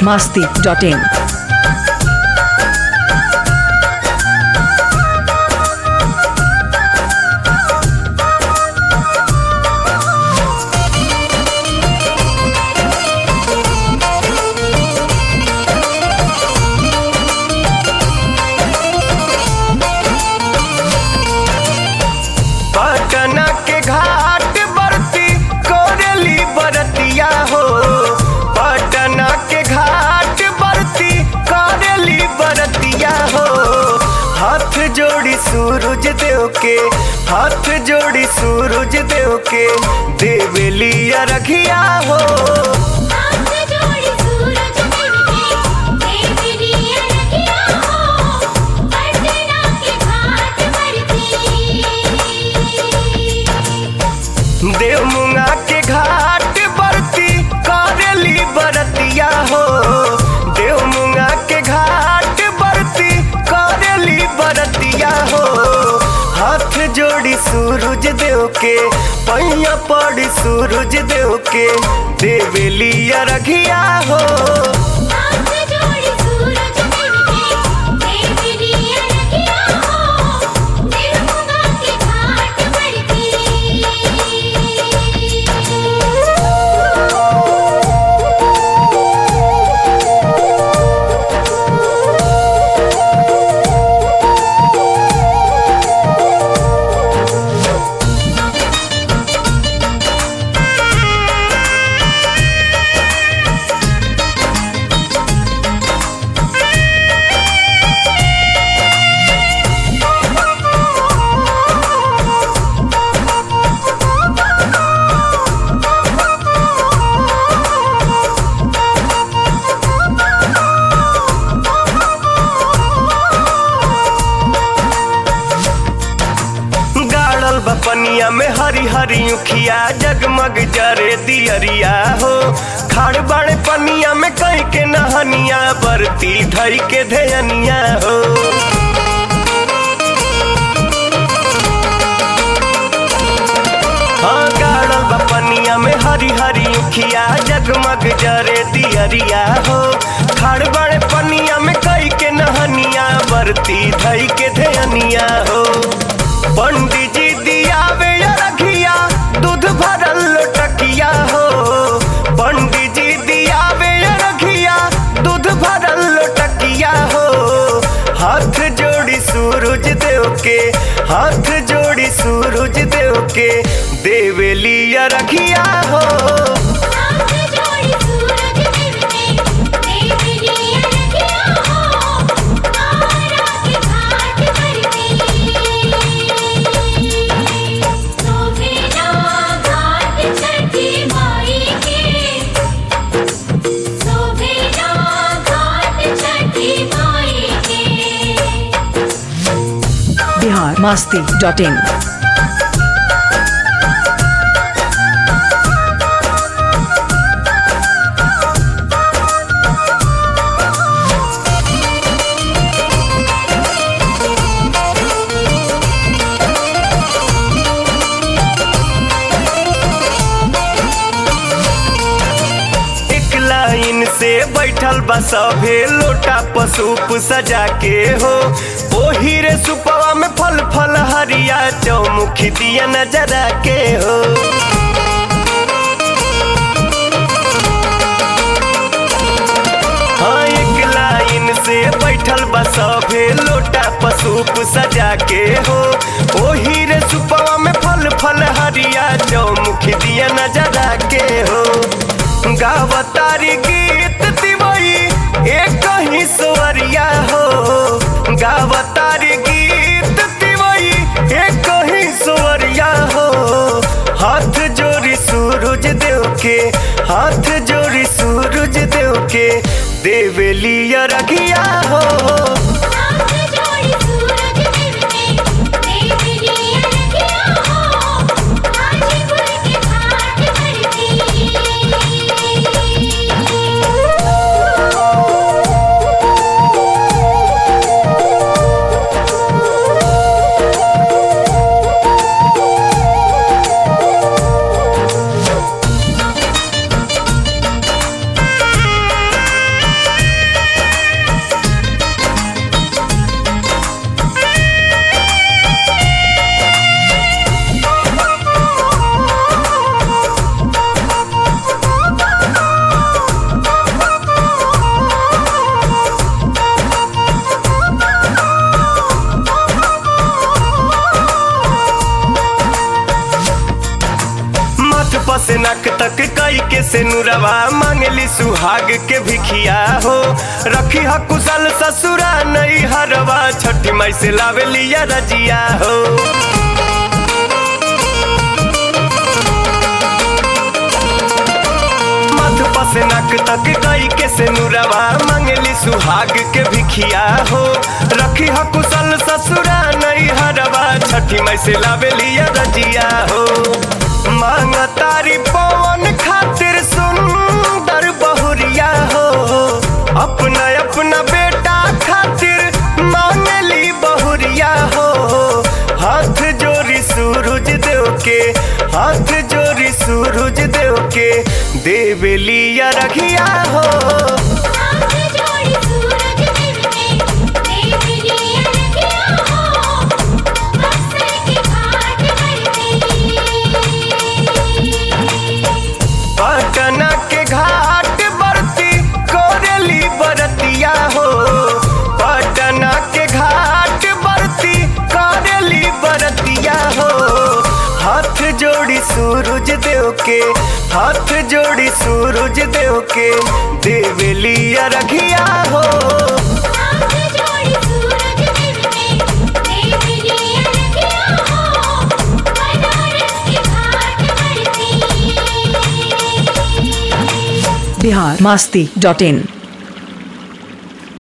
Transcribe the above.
masti.in. Patna के घाट बरती कोरेली बरतिया हो पटना के घाट बरती कोरेली बरतिया हो हाथ जोड़ी सूरज देव के हाथ जोड़ी सूरज देव के देवेली रखिया हो हाथ जोड़ी सूरज देव के देवरिया रखिया हो पटना के घाट बरती देव मुंगा के घाट बरती करेली बरतिया हो देव मुंगा के घाट बरती करेली बरतिया हो हाथ जोड़ी सूरज देव के पैया पड़ी सूरज देव के देवेली रखिया हो हाथ जोड़ी सूरज देव के देवरिया रखिया हो देवमुगा के घाट गाड़ल बपनिया में हरी हरी उखिया जगमग जरे दियरिया हो खाड़ बाड़े पनिया में कई के नहनिया बरती धई के धेयनिया हो हाँ गाड़ल बपनिया में हरी हरी उखिया जगमग जरे दियरिया हो खाड़ बाड़े पनिया में कई के नहनिया बरती धई के धेयनिया हो पंडित जी दियावे रखिया दूध भरल लोटकिया हो पंडित जी दियावे रखिया दूध भरल लोटकिया हो हाथ जोड़ी सूरज देव के हाथ जोड़ी सूरज देव के देवेली रखिया हो हाथ जोड़ी सूरज देव के देवरिया रखिया हो तारा के घाट बरती सोभेला घाट छठी माई के सोभेला घाट छठी माई के Bihar masti.in. एक लाइन से बैठल बा सभे लोटा पसूप सजा के हो ओही रे सुपवा में फल फल हरिया चौमुखी दिया नजरा के हो हाँ एक लाइन से बैठल बा सभे लोटा पसूप सजा के हो ओही रे सुपवा में फल फल हरिया चौमुखी दिया नजरा के हो गावतारी गीत दिवई एक ही स्वरिया हो गावतारी गीत दिवई एक ही स्वरिया हो हाथ जोड़ी सूरज देव के हाथ जोड़ी सूरज देव के देवेली रखिया हो हाथ जोड़ी सूरज देव के देवरिया रखिया हो हाजीपुर के घाट बरती तक कई के से नुरवा मांगली सुहाग के भिखिया हो रखी ह कुशल ससुरा नई हरवा छठी माई से लावेली या रजिया हो मध पसनक तक कई के से नुरवा मांगली सुहाग के भिखिया हो रखी ह कुशल ससुरा नई हरवा छठी माई से लावेली या रजिया हो मांग तारी पवन खातिर सुंदर बहुरिया हो अपना अपना बेटा खातिर मांगली बहुरिया हो हाथ जोड़ी सूरज देव के हाथ जोड़ी सूरज देव के देवली या रखिया हो हाथ जोड़ी सूरज देव के देव लिए रखिया हो बक्सर के घाट पर पटना के घाट बरती कोरेली बरतिया हो पटना के घाट बरती कोरेली बरतिया हो हाथ जोड़ी सूरज देव के हाथ जोड़ी सूरज देव के देवली या रखिया हो हाथ जोड़ी सूरज देव के देव लिए रखिया हो बनारस के घाट पर बिहार मस्ती डॉट इन